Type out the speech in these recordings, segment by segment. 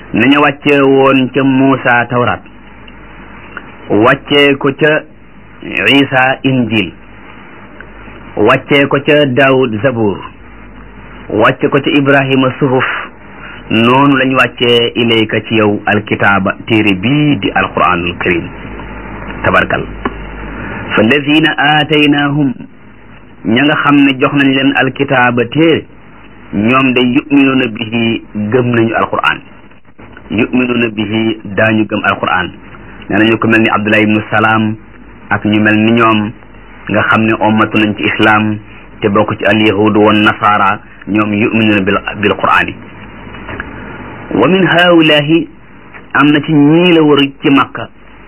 nañu wàcce woon ca Muusa tawraat wàccee ko ca Isa injil wàccee ko ca Daawud zabur wàcce ko ca Ibrahima suhuf noonu lañ wàccee ilayka ci yow alkitaaba téere bii di alquranul karim tabarkal fa lazina aataynahum ña nga xam ne jox nañ leen alkitaaba téere ñoom de yuminuuna bihi gëm nañu alquran yuminuuna bihi daañu gëm alquran nee nañu ko mel ni Abdullah ibnu Salaam ak ñu mel ni ñoom nga xam ne ommatu nañ ci islam te bokk ci alyahudu wan nasara ñoom yuminuuna bil bil qur'ani wa min haulahi am na ci ñii la wër ci makka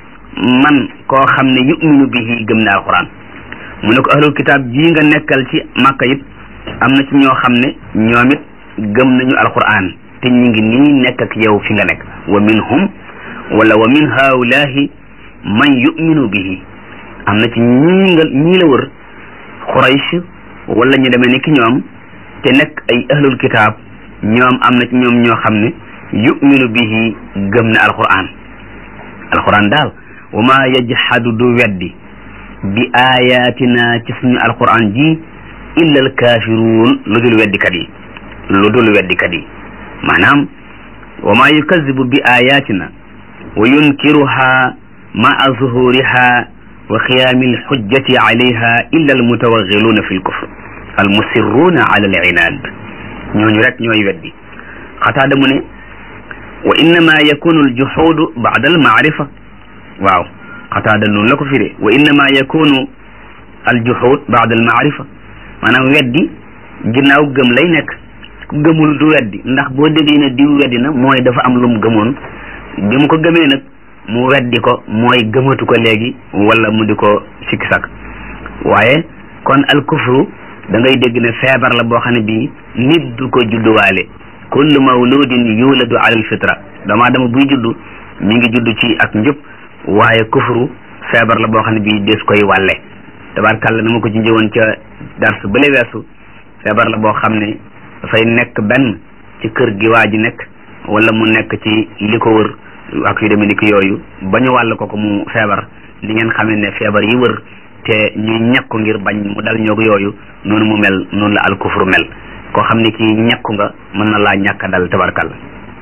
man koo xam ne yuminu bihi gëm na alquran mu ne ko ahlul kitaab jii nga nekkal ci makka it am na ci ñoo xam ne ñoom it gëm nañu alquran te ñu ngi nii nekk ak yow fi nga nekk wa minhum wala wa min haulahi man yuminu bihi am na ci ñii nga ñii la wër Quraysh wala ñu demee ni ki ñoom te nekk ay ahlul kitaab ñoom am na ci ñoom ñoo xam ne yuminu bihi gëm na alquran alquran daal wa ma yajhadu du weddi bi ayatina ci suñu alquran ji illa alkaafiruun lu dul weddikat yi lu dul weddikat yi maanaam wa ma yukazibu bi ayatina wa yunkiruha maa zuhuriha wa xiyaami alxujjati alayha illa almutawaxiluuna fi lkufr almusirruuna ala alinaad ñooñu rek ñooy weddi xataada mu ne wa innama yakunu aljuxuudu bacda almacrifa waaw xataada noonu la ko firee wa innama yakunu aljuxuud bacda almacrifa maanaam weddi ginnaaw gëm lay nekk ku gëmul du weddi ndax boo déggee ne diw weddi na mooy dafa am lu mu gëmoon bi mu ko gëmee nag mu weddi ko mooy gëmatu ko léegi wala mu di ko sikki sak waaye kon alkufru da ngay dégg ne feebar la boo xam ne bii nit du ko judduwaale kullu mawludin yuladu ala alfitra doomu aadama buy juddu mi ngi juddu ci ak njub waaye kufru feebar la boo xam ne bii des koy wàlle tabarkàlla na ma ko ci njëwoon ca dars bële weesu feebar la boo xam ne dafay nekk benn ci kër gi waa ji nekk wala mu nekk ci li ko wër ak yu demee ni ki yooyu ba ñu wàll ko ko mu feebar li ngeen xamee ne feebar yi wër te ñuy ñàkku ngir bañ mu dal ñoog yooyu noonu mu mel noonu la alkufru mel koo xam ne kii ñàkku nga mën na laa ñàkk dal tabarkàlla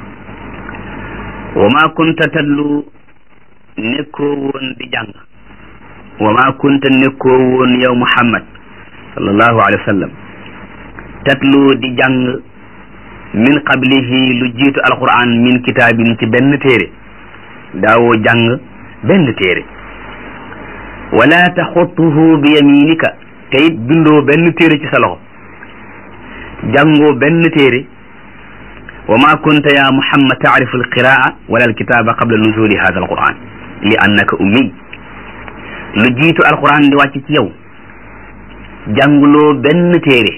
wa ma kunta tadlu nekkoo woon di jàng wa ma kunta nekkoo woon yow muhammad sallallahu alayhi wa sallam tatlu di jàng min qablihi lu jiitu alquran min kitaabin ci benn téere daawoo jàng benn téere wala taxutuhu bi yaminika te it bindoo benn téere ci sa loxo jàngoo benn téere wa ma kunta ya muhammad taarifu alqiraa wala alkitaaba qabla nuzuli hada alquran li annaka ummi lu jiitu alquran di wàcc ci yow jànguloo benn téere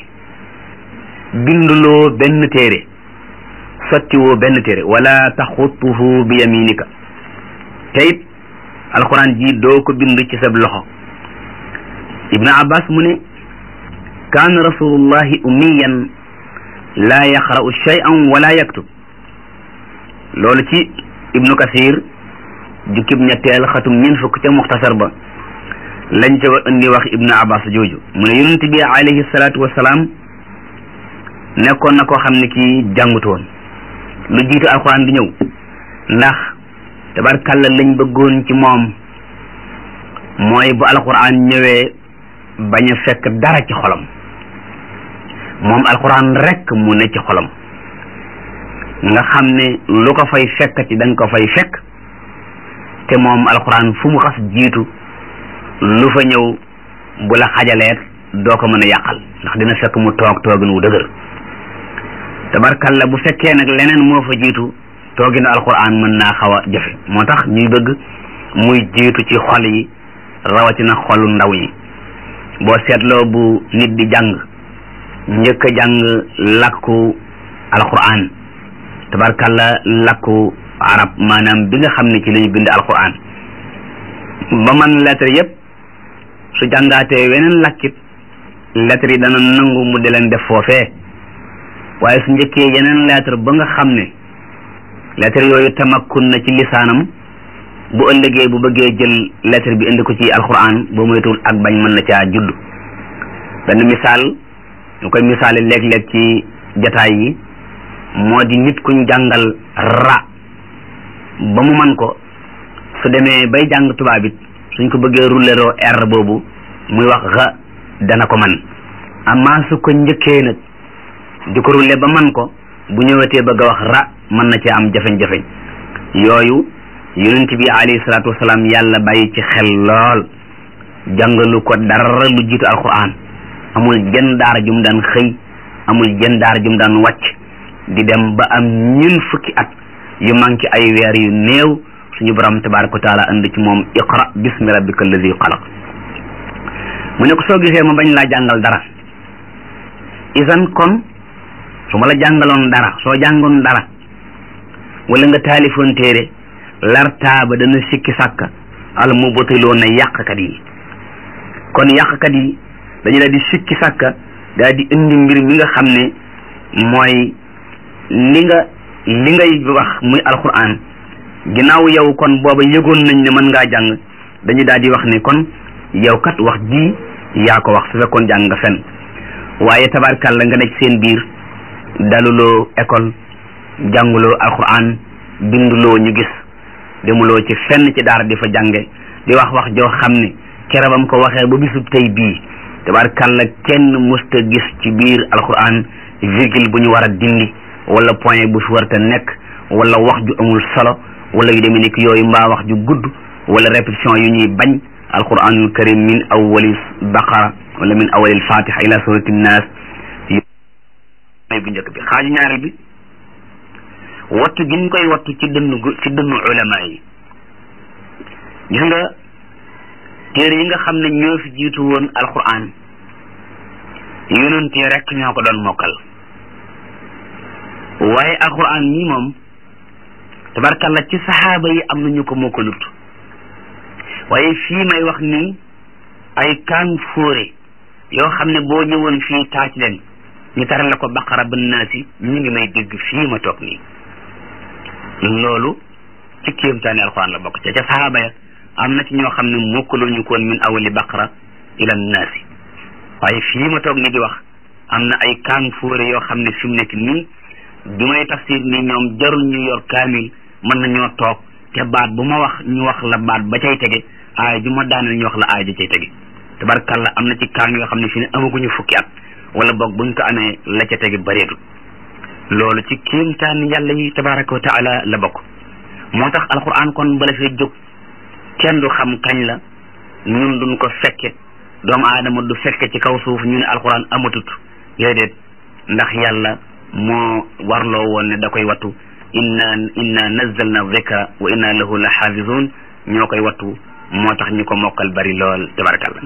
binduloo benn téere sottiwoo benn téere wala taxutuhu bi yaminika te it alquran ji doo ko bind ci sab loxo ibnu abbas mu ne kaana rasulullahi ummiyan laa yaqra'u shay'an wala yaktub loolu ci ibnu kasir jukkib ñetteel xatum ñeent fukk ca muxtasar ba lañ ca indi wax ibnu abbas jooju mu ne yonent bi alayhi salaatu wasalaam nekkoon na koo xam ne kii jàngutoon lu jiitu alxuraan di ñëw ndax tabarkalla lañ bëggoon ci moom mooy bu alxuraan ñëwee bañ a fekk dara ci xolam moom alxuraan rek mu ne ci xolam nga xam ne lu ko fay fekk ci dañ ko fay fekk te moom alxuraan fu mu xas jiitu lu fa ñëw bu la xajaleet doo ko mën a yàqal ndax dina fekk mu toog toogin wu dëgër tabarkalla bu fekkee nag leneen moo fa jiitu tooginu alquran mën naa xaw a jafe moo tax ñuy bëgg muy jiitu ci xol yi rawatina xolu ndaw yi boo seetloo bu nit di jàng njëkk a jàng lakku alquran tabarkalla lakku arab maanaam bi nga xam ne ci lañu bind alquran ba man lettre yépp su jàngaatee weneen lakkit lettre yi dana nangu mu di leen def foofee waaye su njëkkee yeneen lettre ba nga xam ne lettre yooyu tamakkun na ci lisaanam bu ëllëgee bu bëggee jël lettre bi indi ko ci alquran boo moytuwul ak bañ mën na caa judd benn misaal ñu koy misaale léeg-léeg ci jataay yi moo di nit kuñ jàngal ra ba mu man ko su demee bay jàng tubaab it suñ ko bëggee rulleroo r boobu muy wax ra dana ko man amaa su ko njëkkee nag di ko rulle ba man ko bu ñëwetee bëgg a wax ra mën na ci am jafeñ-jafeñ yooyu yonent bi alayhi salaatu wasalaam yàlla bàyyi ci xel lool jàngalu ko dara lu jiitu alquran amul jën daara jum daan xëy amul jën daara jum daan wàcc di dem ba am ñun fukki at yu manqué ay weer yu néew suñu borom tabaraka wa taala andi ci moom iqra bismi rabbika alladi xalaq mu ne ko soo gisee ma bañ laa jàngal dara isan kon su ma la jàngaloon dara soo jàngoon dara wala nga taalifoon téere lartaaba dana sikki sàkka al mubtiloo na yàqkat yi kon yàqkat yi dañu daal di sikki sàkka daal di indi mbir mi nga xam ne mooy li nga li ngay wax muy alquran ginnaaw yow kon booba yëgoon nañ ne mën ngaa jàng dañu daal di wax ne kon yow kat wax ji yaa ko wax su fekkoon jàng nga fen waaye tabarkàlla nga nekk seen biir daluloo école jànguloo alquran binduloo ñu gis demuloo ci fenn ci daara di fa jànge di wax wax joo xam ne kerabam ko waxee ba bisub tey bii tabarkàlla kenn musta gis ci biir alquran virgule bu ñu war a dindi wala point bu fi warta nekk wala wax ju amul solo wala yu demee nekk yooyu mbaa wax ju gudd wala répétition yu ñuy bañ alquranul karim min awali baqara wala min awali fatiha ila surati nnas mooy bu njëkk bi xaaju ñaareel bi wattu gi ñu koy wattu ci dënnu ci dënnu ulama yi gis nga téere yi nga xam ne ñoo fi jiitu woon alquran yonent yi rek ñoo ko doon mokkal waaye alquran nii moom tabarkalla ci saxaaba yi am na ñu ko mokkalut waaye fii may wax nii ay kaan fóore yoo xam ne boo ñëwoon fii taaj leen ñu taral la ko baqara ba naasi ñu ngi may dégg fii ma toog nii loolu ci kéemtaani alquran la bokk ca ca saxaaba ya am na ci ñoo xam ne mokkaluñu koon min awali baqara ila naasi waaye fii ma toog nii di wax am na ay kaan fóore yoo xam ne fi mu nekk nii bi may tafsir nii ñoom jarul ñu yor kaamil mën nañoo toog te baat bu ma wax ñu wax la baat ba cay tege aay ju ma daaneel ñu wax la aay ja cay tege tabarkalla am na ci kaan yoo xam ne fi ne amaguñu fukki at wala boog buñ ko amee la ca tege bareetul loolu ci kéemtaan yàlla yi tabaraka wa taala la bokk moo tax alquran kon bala fee jóg kenn du xam kañ la ñun duñ ko fekke doomu aadama du fekke ci kaw suuf ñu ne alquran amatut déedéet ndax yàlla moo warloo woon ne da koy wattu inna inna nazzalna dhikra wa inna lahu la xaafizun ñoo koy wattu moo tax ñu ko mokkal bari lool tabarakallah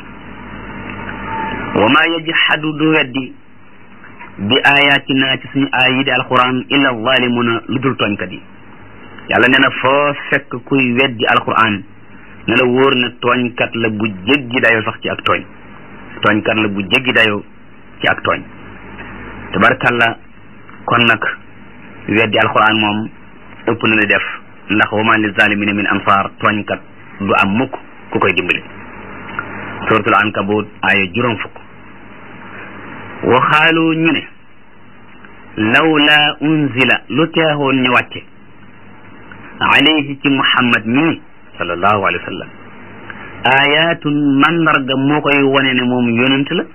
wa ma yajhadu du weddi bi ayatina ci suñu aay yi di alquran illa zalimuna lu dul tooñkat yi yàlla nee na foo fekk kuy weddi alquran ne la wóor ne tooñkat la bu jéggi dayoo sax ci ak tooñ tooñkat la bu jéggi dayoo ci ak tooñ tabarakallah kon nag weddi alquran moom ëpp na li def ndax wa ma li zalimina min ansar tooñkat du am mukk ku koy dimbali suratul ankabut aaya juróom fukk waxaalu ñu ne lawla unzila lu teexoon ñu wàcce alayhi ci muhammad mii sallallahu alayhi wa sallam ayatun mandarga moo koy wane ne moom yonent la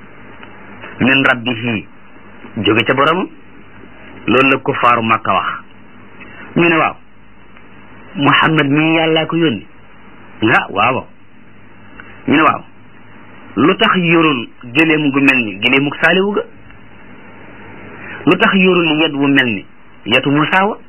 min rabbihi jóge ca boromam loolu la kuffaaru makka wax ñu ne waaw muhammad mii yàllaa ko yónni ah waaw ñu ne waaw lu tax yorul gëléem gu mel ni gëléemuk saaliwu ga lu tax yorul yet wu mel ni yetu Musaa wa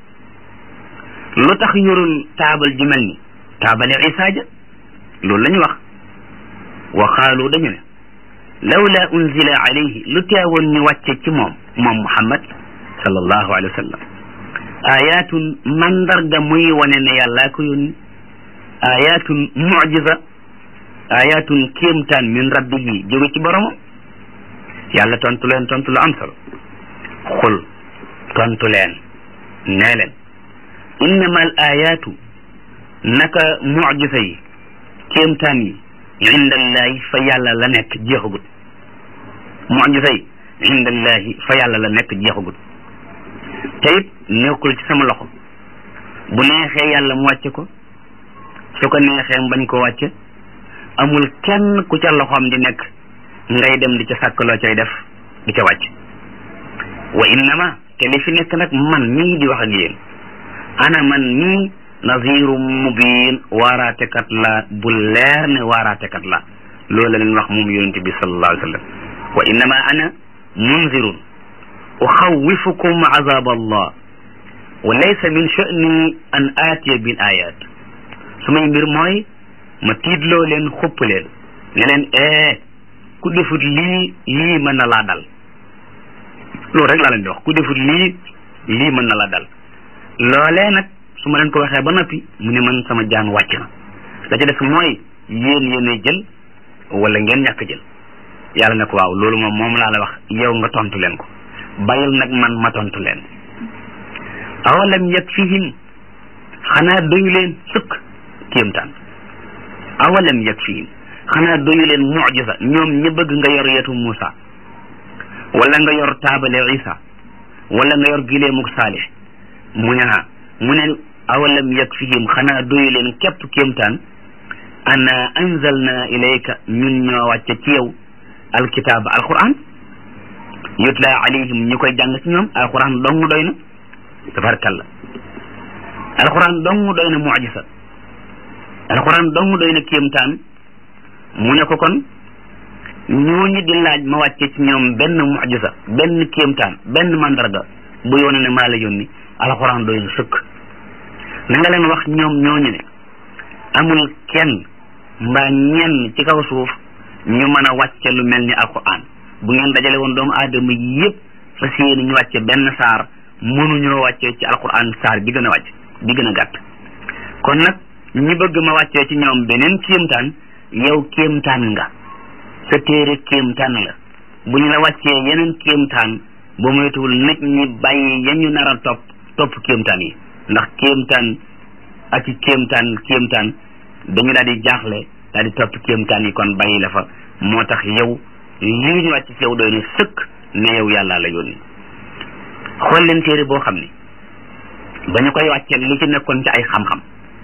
lu tax yorul taabal ju mel ni taabali Isaa ja loolu la ñu wax wa qaalu dañu ne lawla unzila alayhi lu teewoon ñu wàcce ci moom moom Muhammad sallallahu alayhi wa sallam ayatun mandarga muy wane ne yàllaa ko yónni ayatun mujiza ayatun kéemtaan min rabbihi jóge ci boromam yàlla tontu leen tontu lu am solo xul tontu leen nee leen innama al ayaatu naka mujisa yi kéemtaan yi indallahi fa yàlla la nekk jeexagut mujisa yi indallahi fa yàlla la nekk jeexagut te it nekkul ci sama loxo bu neexee yàlla mu wàcce ko su ko neexee mu bañ ko wàcce amul kenn ku ca loxoom di nekk ngay dem di ca sàkk loo cay def di ca wàcc wa innama te li fi nekk nag man mii di wax ak yéen ana man mii naziru mubin waaraatekat la bu leer ne waaraatekat la loolu la leen wax moom yonente bi sallallahu alayhi wa sallam wa innama ana munzirun uxawifukum azab allah wa laysa min sha'ni an aatiya bil ayat sumay mbir mooy ma tiitloo leen xupp leen ne leen ee ku defut lii lii mën na laa dal loolu rek laa leen di wax ku defut lii lii mën na laa dal loolee nag su ma leen ko waxee ba noppi mu ne man sama jaan wàcc na la ca des mooy yéen yéenay jël wala ngeen ñàkk jël yàlla ne ko waaw loolu moom moom laa la wax yow nga tontu leen ko bàyyil nag man ma tontu leen awalam yakfihim xanaa doyu leen sëkk kéemtaan awalam yakfihim xanaa doyu leen mucjisa ñoom ñi bëgg nga yor yetu Muusa wala nga yor taabale Isa wala nga yor gileemuk Saalix mu ne ha mu ne awalam yakfihim xanaa doyu leen képp kéemtaan ana anzalna ilayka ñun ñoo wàcce ci yow alkitaaba alquran yutla alayhim ñu koy jàng ci ñoom alquran dong doy na tabarkalla alquran dong doy na mucjisa alquran dong doy na kéemtaan mu ne ko kon ñooñu di laaj ma wàcce ci ñoom benn mucjisa benn kéemtaan benn mandarga bu yoone ne maa la yónni alquran doy na sëkk na nga leen wax ñoom ñooñu ne amul kenn mbaa ñenn ci kaw suuf ñu mën a wàcce lu mel ni alquran bu ngeen dajale woon doomu aadama yépp fas yéene ñu wàcce benn saar mënuñoo wàcce ci alquran saar bi gën a wàcc bi gën a gàtt kon nag ñi bëgg ma wàccee ci ñoom beneen kéemtaan yow kéemtaan nga sa téere kéemtaan la bu ñu la wàccee yeneen kéemtaan ba moytuwul nit ñi bàyyi ya ñu nar a topp topp kéemtaan yi ndax kéemtaan ak i kéemtaan kéemtaan dañu daal di jaaxle daal di topp kéemtaan yi kon bàyyi la fa moo tax yow lii ñu wàcc ci yow doy na sëkk ne yow yàlla la yónni xool leen téere boo xam ne ba ñu koy wàccee li ci nekkoon ci ay xam-xam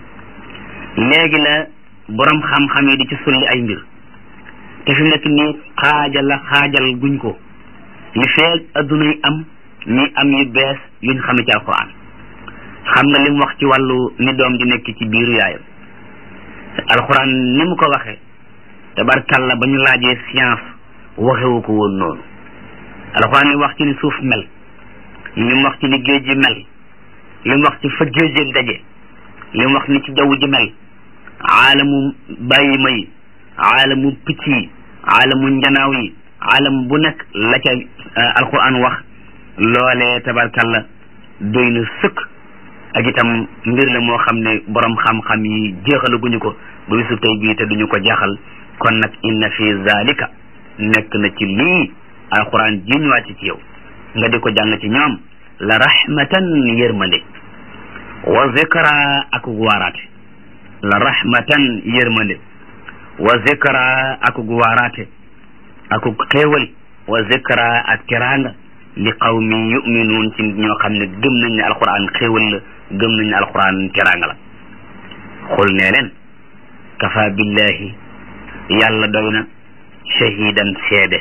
léegi la borom xam-xam yi di ci sulli ay mbir te fi nekk nii xaajal la xaajal guñ ko li feeg adduna yi am ñi am yu bees yuñ xame ci alquran xam nga li mu wax ci wàllu ni doom di nekk ci biiru yaayam alquran ni mu ko waxee tabarkalla ba ñu laajee science waxewu ko woon noonu alquran li wax ci ni suuf mel li mu wax ci ni géej ji mel li mu wax ci fa géej ji daje li mu wax ni ci jaww ji mel aalamu bàyyi ma yi aalamu picc yi aalamu njanaaw yi aalam bu nekk la ca alquran wax loolee tabarkalla doy na sëkk ak itam mbir la moo xam ne borom xam-xam yi jeexalaguñu ko ba bisu tey bii te duñu ko jeexal kon nag inna fi zalika nekk na ci lii alquran ji ñu wàcc ci yow nga di ko jàng ci ñoom la rahmatan yërmande wa zikra ak waaraate la rahmatan yërmande wa zikra ak waaraate ak xéewal wa zikra ak teraanga li qawmi yuminuun ci ñoo xam ne gëm nañ ne alquran xéewal la gëm nañ ne alquran teraanga la xul nee leen kafa billahi yàlla doy na shahidan seede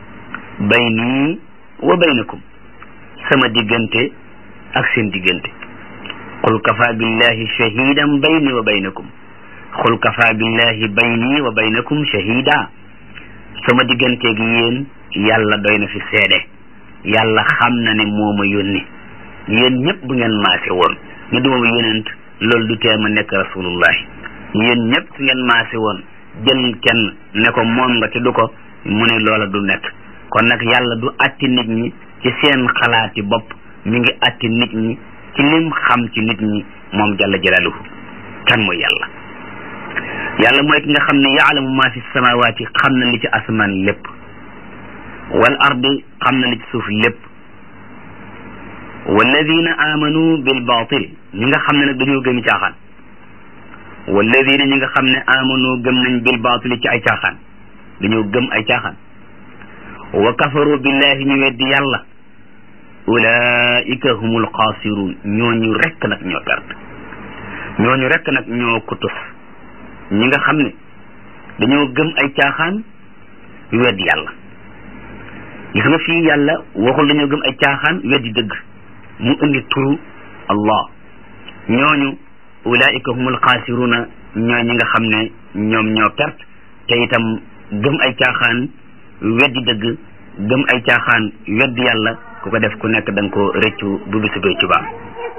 bayni wa baynakum sama diggante ak seen diggante qul kafa billahi shahidan bayni wa baynakum qul kafa billahi bayni wa baynakum shahida sama digganteeg yéen yàlla doy na fi seede yàlla xam na ne moo ma yónni yéen ñëpp bu ngeen maase woon ñu duma ma yonent loolu du tee ma nekk rasulullahi yéen ñëpp su ngeen maase woon jël kenn ne ko moom nga te du ko mu ne loola du nekk kon nag yàlla du atti nit ñi ci seen xalaati bopp mi ngi atti nit ñi ci lim xam ci nit ñi moom jalla jalaaluhu kan mooy yàlla yàlla mooy ki nga xam ne yaalamu ma fi samawaati xam na li ci asamaan lépp wal ardi xam na li ci suuf lépp walladina amanu bil batil ñi nga xam ne nag dañoo gëmi caaxaan walladina ñi nga xam ne amanu gëm nañ bil batil ci ay caaxaan dañoo gëm ay caaxaan wa kafaru billahi ñu weddi yàlla ulaika humul xaasirun ñooñu rekk nag ñoo perte ñooñu rekk nag ñoo kutus ñi nga xam ne dañoo gëm ay caaxaan weddi yàlla gis nga fii yàlla waxul dañoo gëm ay caaxaan weddi dëgg mu indi turu allah ñooñu ulaika humul xaasiruna ñooy ñi nga xam ne ñoom ñoo perte te itam gëm ay caaxaan weddi dëgg gëm ay caaxaan weddi yàlla ku ko def ku nekk da nga ko rëccu bu bisu bay ci baam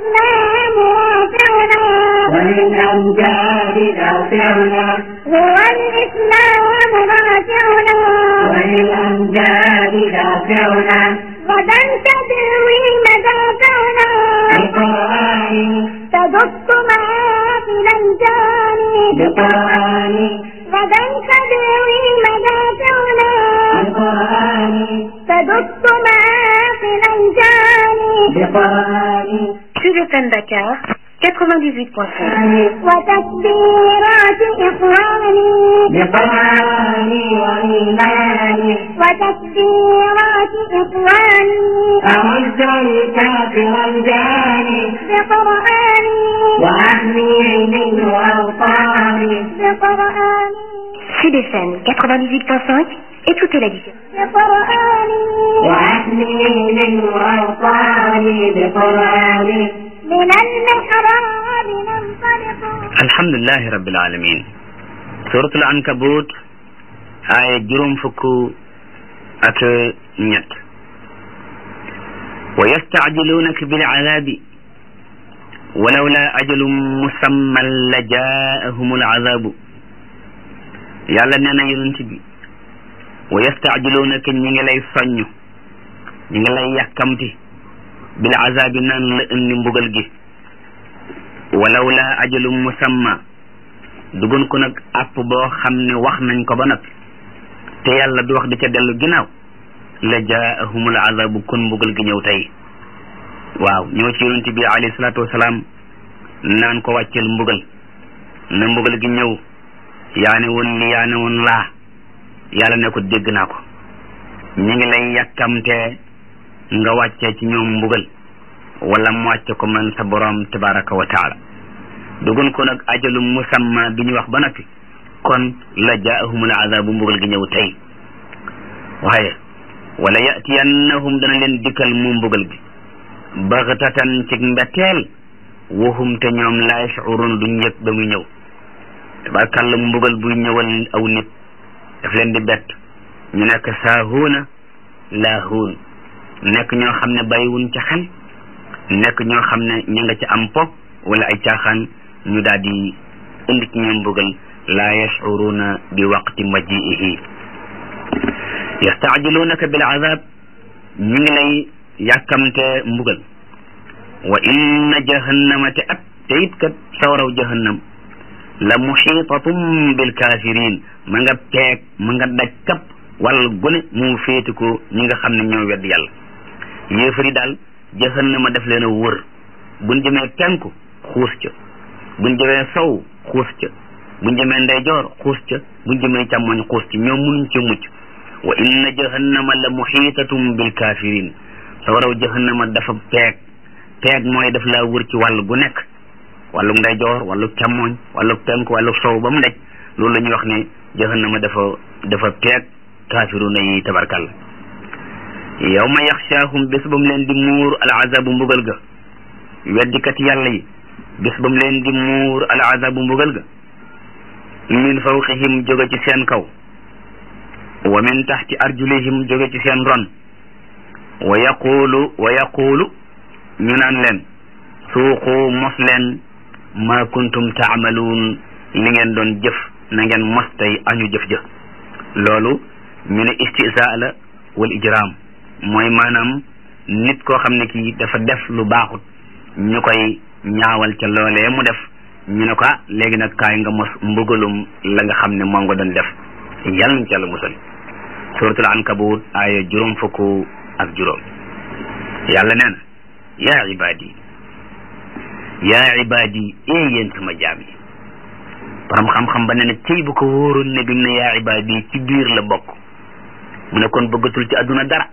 وللأمجاد دافعنا هو الإسلام راجعنا وللأمجاد دافعنا غدا تدوي مدافعنا بقرآن تدق معافل الجاني بقرآن غدا تدوي مدافعنا بقرآن تدق معافل الجاني بقرآن Sud FM Dakar, 98.5. وتكبيرات إخواني بقرآن وإيمان وتكبيرات إخواني أعز الكافر الجاني بقرآني وأحمي منه أوطاني بقرآني Sud FM 98.5, écoutez la différence. بقرآني وأحمي منه أوطاني بقرآني من المحراب ننطلق alhamdulilahi rabbil alamin suratul ankabut aaya juróom fukk ak ñett wa yastacjilunaka bil azabi walawla ajalum musamman la jaahum al azabu yàlla nee na yonent bi wa yastacjilunaka ñi ngi lay soññ ñi ngi lay yàkkamti bil azabi naan la indi mbugal gi walaw la ajalum musamma dugun ko nag àpp boo xam ne wax nañ ko ba noppi te yàlla du wax di ca dellu ginnaaw la jaahumul azabu kon mbugal gi ñëw tey waaw ñëw ci yonent bi alayhi salaatu wasalaam naan ko wàccel mbugal na mbugal gi ñëw yaa ne woon li yaa ne woon laa yàlla ne ko dégg naa ko ñi ngi lay yàkkamtee nga wàccee ci ñoom mbugal wala mu wàcce ko man sa borom tabaraka wa taala dugun ko nag ajalum musamma bi ñu wax ba noppi kon la jaahumul azabu mbugal gi ñëw tey waaye wala yatiyannahum dana leen dikkal mu mbugal gi baxtatan ci mbetteel waxum te ñoom la yashurun duñ yëg ba muy ñëw tabarkàlla mbugal buy ñëwal aw nit daf leen di bett ñu nekk saahuuna laahuun nekk ñoo xam ne bàyyiwuñ ca xel nekk ñoo xam ne ña nga ci am po wala ay caaxaan ñu daal di indi ci ñoom mbugal laa yashuruna bi waqti majiihi yastaajiluunaka bil azab ñu ngi lay yàkkamte mbugal wa inna jahannama te at te it kat sawaraw jahannam la muxiitatum bil kafirin ma nga peeg ma nga daj kap wala gune mu féeti ko ñi nga xam ne ñoo wedd yàlla yéefari daal jahannama def leen a wër buñ jëmee penku xuus ca buñ jëmee sow xuus ca buñ jëmee ndeyjoor xuus ca buñ jëmee càmmoñ xuus ca ñoom munuñ ca mucc wa inna jahannama la muxiitatum bil kafirin sa waraw jahannama dafa peeg peeg mooy daf laa wër ci wàll gu nekk wàllu ndeyjoor wàllu càmmoñ wàllu penku wàllu sow ba mu daj loolu la ñuy wax ne jahannama dafa dafa peeg kafiruna yi tabarkalla yawma yaxshaahum bés ba mu leen di muur al azabu mbugal ga weddikat yàlla yi bés ba mu leen di muur al azabu mbugal ga min fawqihim jóge ci seen kaw wa min taxti arjulihim jóge ci seen ron wa yaqulu wa yaqulu ñu naan leen suuqu mos leen ma kuntum taamaluun li ngeen doon jëf na ngeen mos tey añu jëf jëf loolu ñu ne istisa la wal ijram mooy maanaam nit koo xam ne kii dafa def lu baaxut ñu koy ñaawal ca loolee mu def ñu ne ko ah léegi nag kaay nga mos mbugalum la nga xam ne moom nga doon def yàlla nañ ci yàlla musal suratul ankabut aaya juróom fukk ak juróom yàlla nee na yaa ibaadi yaa ibaadi ee yéen sama jaam yi borom xam-xam ba ne na cëy bu ko wóoroon ne bi mu ne yaa ibaadi ci biir la bokk mu ne kon bëggatul ci àdduna dara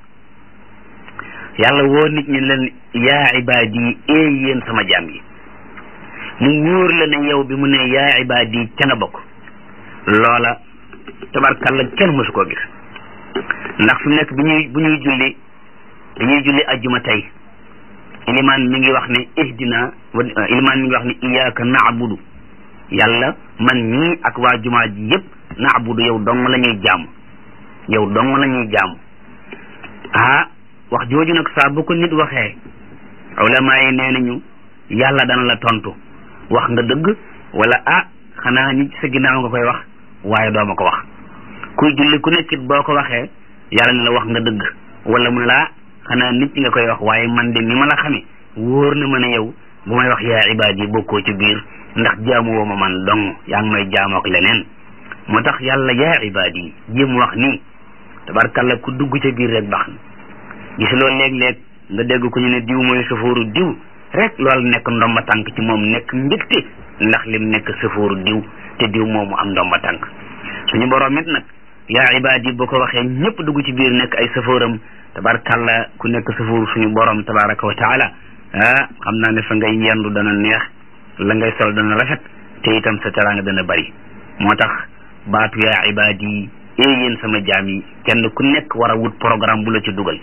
yàlla woo nit ñi leen yaa ibaadi ee yéen sama jaam yi mu wóor la ne yow bi mu ne yaa ibaadi ca nga bokk loola tabarkalla kenn mësu koo gis ndax fi mu nekk bi ñuy bu ñuy julli bi ñuy julli ajjuma tey ilimaan mi ngi wax ne ihdina ilimaan mi ngi wax ne iyaaka naabudu yàlla man mii ak waa jumaa ji yëpp naabudu yow dong la ñuy jaamu yow dong la ñuy jaamu ah wax jooju nag saa bu ko nit waxee ulama yi nee nañu yàlla dana la tontu wax nga dëgg wala ah xanaa ñi ci sa ginnaaw nga koy wax waaye doo ma ko wax kuy julli ku nekkit boo ko waxee yàlla ne la wax nga dëgg wala mu ne laa xanaa nit ñi nga koy wax waaye man de ni ma la xamee wóor na ma ne yow bu may wax yaa ibaad yi bokkoo ci biir ndax jaamu woo ma man dong yaa ngi may jaamu ak leneen moo tax yàlla yaa ibaad yi jéem wax nii tabarkalla ku dugg ca biir rek baax na gis loolu léeg-léeg nga dégg ko ñu ne diw mooy safooru diw rek loolu nekk ndomba tànk ci moom nekk mbégte ndax lim nekk safooru diw te diw moomu am ndomba tànk suñu borom it nag yaa ibaad yi boo ko waxee ñëpp dugg ci biir nekk ay safooram tabarkalla ku nekk safooru suñu borom tabaraka wa taala ah xam naa ne fa ngay yendu dana neex la ngay sol dana rafet te itam sa teraanga dana bari moo tax baatu yaa ibaad yi ee yéen sama jaam yi kenn ku nekk war a wut programme bu la ci dugal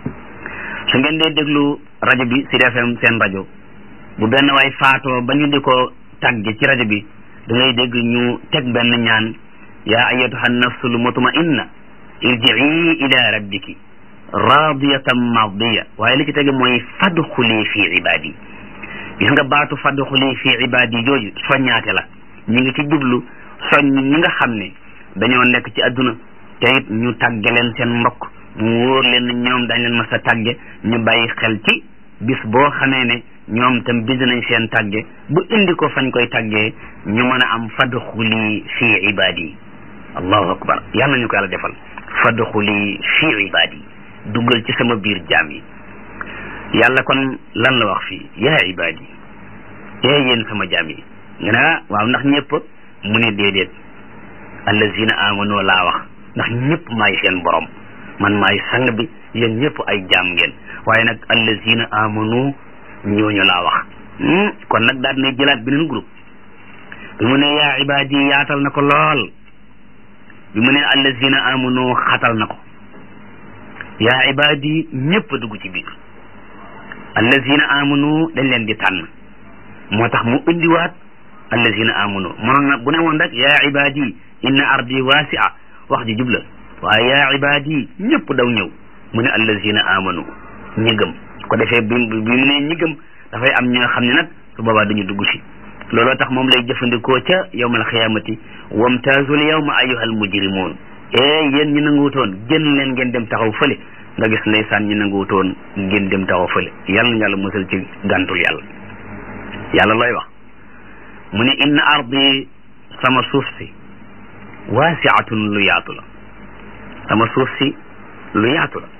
su ngeen dee déglu rajo bi Sud FM seen rajo bu benn waay faatoo ba ñu di ko tàgge ci rajo bi da ngay dégg ñu teg benn ñaan yaa ayatuha nafsul mutmainna irjii ila rabbiki radiyatan mardiya waaye li ci tege mooy fadxuli fi ibadi gis nga baatu fadxuli fi ibadi jooju soññaate la ñi ngi ci jublu soññ ñi nga xam ne dañoo nekk ci adduna te it ñu tàgge leen seen mbokk mu wóor leen ne ñoom dañ leen mas a tàgge ñu bàyyi xel ci bis boo xamee ne ñoom tam bind nañ seen tàgge bu indi ko fañ koy tàggee ñu mën a am fadxuli fi ibadi allahu akbar yàlla nañu ko yàlla defal fadxuli fi ibadi duggal ci sama biir jaam yi yàlla kon lan la wax fii yaa ibadi ee yéen sama jaam yi nga ne ah waaw ndax ñëpp mu ne déedéet allazina amanu laa wax ndax ñëpp maay seen borom man maay sang bi yéen ñëpp ay jaam ngeen waaye nag allazina amanu ñooñu laa wax kon nag daal dinay jëlaat beneen groupe bi mu ne yaa ibadi yaatal na ko lool bi mu ne allazina amanu xatal na ko yaa ibadi ñëpp dugg ci biir allazina amanu dañ leen di tànn moo tax mu indiwaat allazina amanu mënoon na bu ne woon rek yaa ibadi inna ardi wasia wax ji jubla waaye yaa ibadi ñëpp daw ñëw mu ne allazina amanu ñi gëm ko defee bi bi mu ne ñi gëm dafay am ñoo xam ne nag su boobaa dañu dugg si looloo tax moom lay jëfandikoo ca yawmal xiyaamati wamtaazul yawma ayyuhal mujrimuun ee yéen ñi nanguwutoon génn leen ngeen dem taxaw fële nga gis ndeysaan ñi nanguwutoon ngeen dem taxaw fële yàlla na yàlla musal ci gàntul yàlla yàlla looy wax mu ne inna ardi sama suuf si waasiatun lu yaatu la sama suuf si lu yaatu la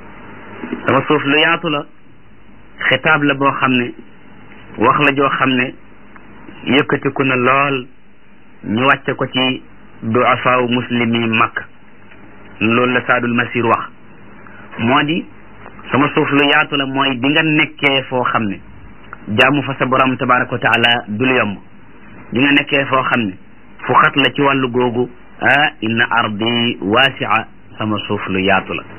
sama suuf lu yaatu la xitaab la boo xam ne wax la joo xam ne yëkkatiku na lool ñu wàcce ko ci duafaaw muslimi makk loolu la saadul masir wax moo di sama suuf lu yaatu la mooy bi nga nekkee foo xam ne jaamu fa sa borom tabaraka wa taala dul yomb bi nga nekkee foo xam ne fu xat la ci wàllu googu ah inna ardi waasia sama suuf lu yaatu la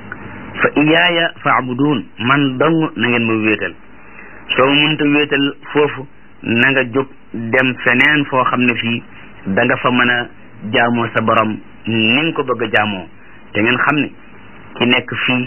fa iyaaya faabuduun man dong na ngeen ma wéetal soo mënta wéetal foofu na nga jóg dem feneen foo xam ne fii da nga fa mën a jaamoo sa borom ni nga ko bëgg a jaamoo te ngeen xam ne ki nekk fii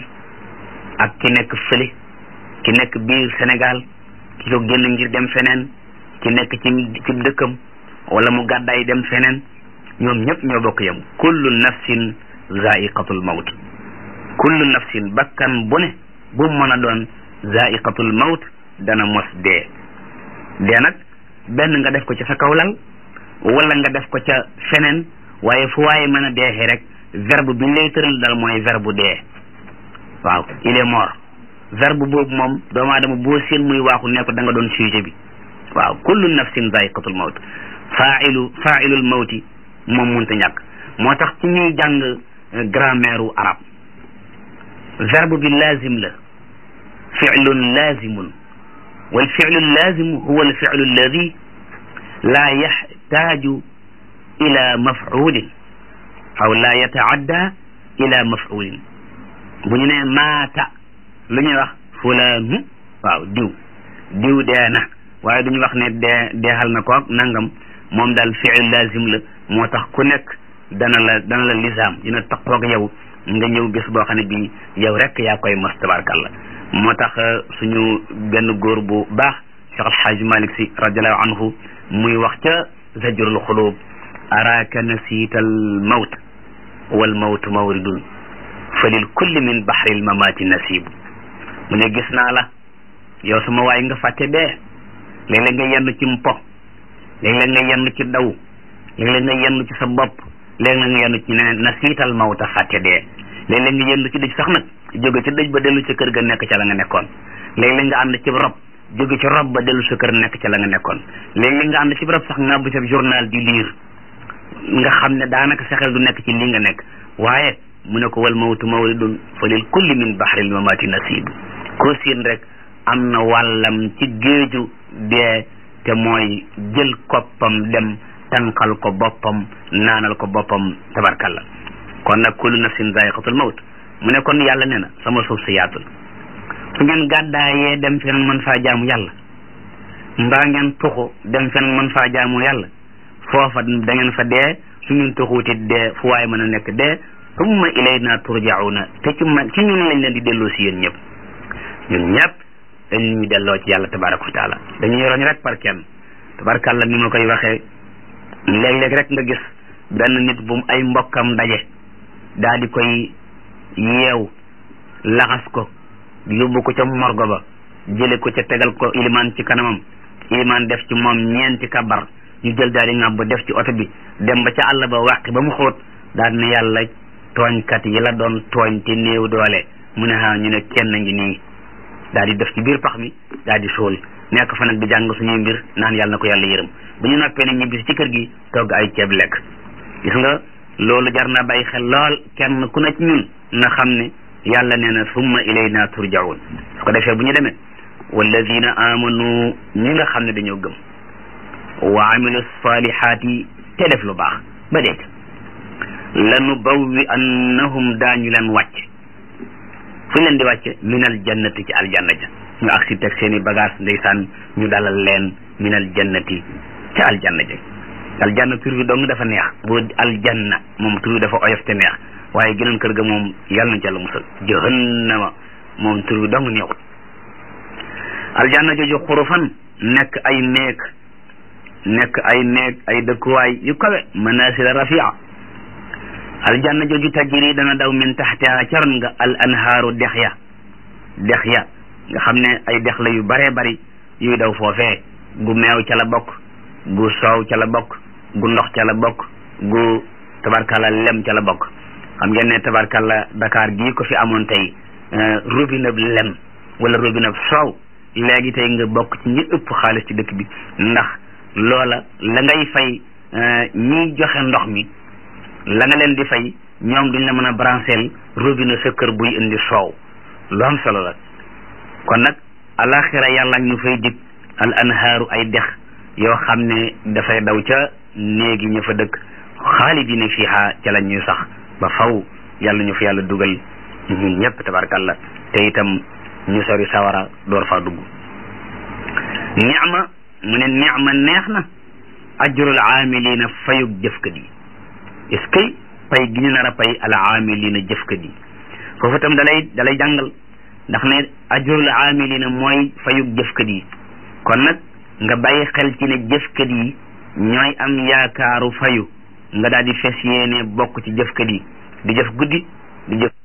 ak ki nekk fële ki nekk biir Sénégal ki ko génn ngir dem feneen ki nekk ci ci dëkkam wala mu gàddaay dem feneen ñoom ñëpp ñoo bokk yam kullu nafsin zaiqatul mawt kullu nafsin bakkan bu ne bu mën a doon zaiqatul mawt dana mos dee dee nag benn nga def ko ci sa kawlal wala nga def ko ca feneen waaye fu waaye mën a deexee rek verbe bi ñu lay tëral dal mooy verbe dee waaw il est mort verbe boobu moom doomu aadama boo seen muy waaxu ne ko da nga doon sujet bi waaw kullu nafsin zaiqatul mawt failu failul mawti moom munta ñàkk moo tax ci ñuy jàng grammaire u arab verbe bi lazim la filun lazimun wal filu lazimu huwa al filu alladi la yaxtaaju ila mafulin aw la yataadda ila mafulin bu ñu nee maata lu ñuy wax fulaanu waaw diw diw dee na waaye duñu wax ne dee deexal na koog nangam moom daal fiil lazim la moo tax ku nekk dana la dana la lisaam dina taqoog yow nga ñëw bés boo xam ne bii yow rek yaa koy mos tabarkalla moo tax suñu benn góor bu baax Cheikh Alhaaj Malik Si radiallahu anhu muy wax ca zajrul xulub araaka nasiita al mawt wal mawtu mawridun fa lil kulli min bahril mamaati nasibu mu ne gis naa la yow sama waay nga fàtte dee léeg-léeg nga yenn ci mpo léeg-léeg nga yenn ci daw léeg-léeg nga yenn ci sa bopp léeg-léeg nga yenn ci neneen na siital mawta fàtte dee léeg-léeg nga yenn ci dëj sax nag jóge ci dëj ba dellu ca kër ga nekk ca la nga nekkoon léeg-léeg nga ànd ci rob jóge ci rob ba dellu sa kër nekk ca la nga nekkoon léeg-léeg nga ànd ci rob sax nga bu sa journal di lire nga xam ne daanaka sa xel du nekk ci li nga nekk waaye mu ne ko wal mawtu mawridun fa lil kulli min bahril mamaati nasibu koo siin rek am na wàllam ci géeju dee te mooy jël koppam dem tànqal ko boppam naanal ko boppam tabarkalla kon nag kullu nafsin zaiqatul mawt mu ne kon yàlla ne na sama suuf si yaatul su ngeen gàddaayee dem feneen mën faa jaamu yàlla mbaa ngeen tuxu dem feneen mën faa jaamu yàlla foofa da ngeen fa dee su ngeen tuxuuti dee fu waaye mën a nekk dee summa ilayna turjauna te ci man ci ñun lañ leen di delloo si yéen ñëpp ñun ñëpp dañ ñu delloo ci yàlla tabaraka wa taala dañuy roñ rek par kenn tabarakàlla ni ma koy waxee léeg-léeg rek nga gis benn nit bu ay mbokkam daje daa di koy yeew laxas ko yóbbu ko ca morgo ba jële ko ca tegal ko ilimaan ci kanamam ilimaan def ci moom ñeenti kabar ñu jël daal di ŋàbb def ci oto bi dem ba ca àll ba wàqi ba mu xóot daal ne yàlla tooñkat yi la doon tooñ te néew doole mu ne ha ñu ne kenn ngi nii daal di def ci biir pax mi daal di suul nekk fa nag di jàng suñuy mbir naan yàlla na ko yàlla yërëm bu ñu noppee ne ñibbisi ci kër gi togg ay ceeb lekk gis nga loolu jar na bàyyi xel lool kenn ku ne ci ñun na xam ne yàlla nee na summa ilayna turjaun su ko defee bu ñu demee walladina amanu ñi nga xam ne dañoo gëm wa amilu salihaati te def lu baax ba dee lanu bawwi annahum daañu leen wàcc fu ñu leen di wàcce minal jannati ci aljanna ja ñu agsi teg seen i bagage ndeysaan ñu dalal leen minal jannati ci aljanna ja aljanna tur bi dong dafa neex bu aljanna moom tur bi dafa oyof te neex waaye geneen kër ga moom yàlla nañ ci yàlla musal jahannama moom tur bi dong neexut aljanna jooju xurufan nekk ay néeg nekk ay néeg ay dëkkuwaay yu kawe manasila rafia aljanna jooju tajiri dana daw min taxtiha caron nga al anhaaru dex ya dex ya nga xam ne ay dex la yu baree bari yuy daw foofee gu meew ca la bokk gu soow ca la bokk gu ndox ca la bokk gu tabarkalla lem ca la bokk xam ngeen ne tabarkalla Dakar gii ko fi amoon tey robinet lem wala robinet soow léegi tey nga bokk ci ñi ëpp xaalis ci dëkk bi ndax loola la ngay fay ñiy joxe ndox mi la nga leen di fay ñoom duñ la mën a brancheel robinet sa kër buy indi soow lu am solo la kon nag alaxira yàlla ñu fay dig al anhaaru ay dex yoo xam ne dafay daw ca néegi ñu fa dëkk xaalidina fiha ca la ñuy sax ba faw yàlla ñu fa yàlla dugal ñun ñëpp tabarkalla te itam ñu sori sawara door faa dugg ni'ma mu ne ni'ma neex na ajrul aamilina fayug jëfkat yi est-ce que pay gi ñu nar a pay al aamilina jëfkat yi foofu itam dalay dalay jàngal ndax ne ajrul aamilina mooy fayug jëfkat yi kon nag nga bàyyi xel ci ne jëfkat yi ñooy am yaakaaru fayu nga daal di fes yéene bokk ci jëfkat yi di jëf guddi di jëf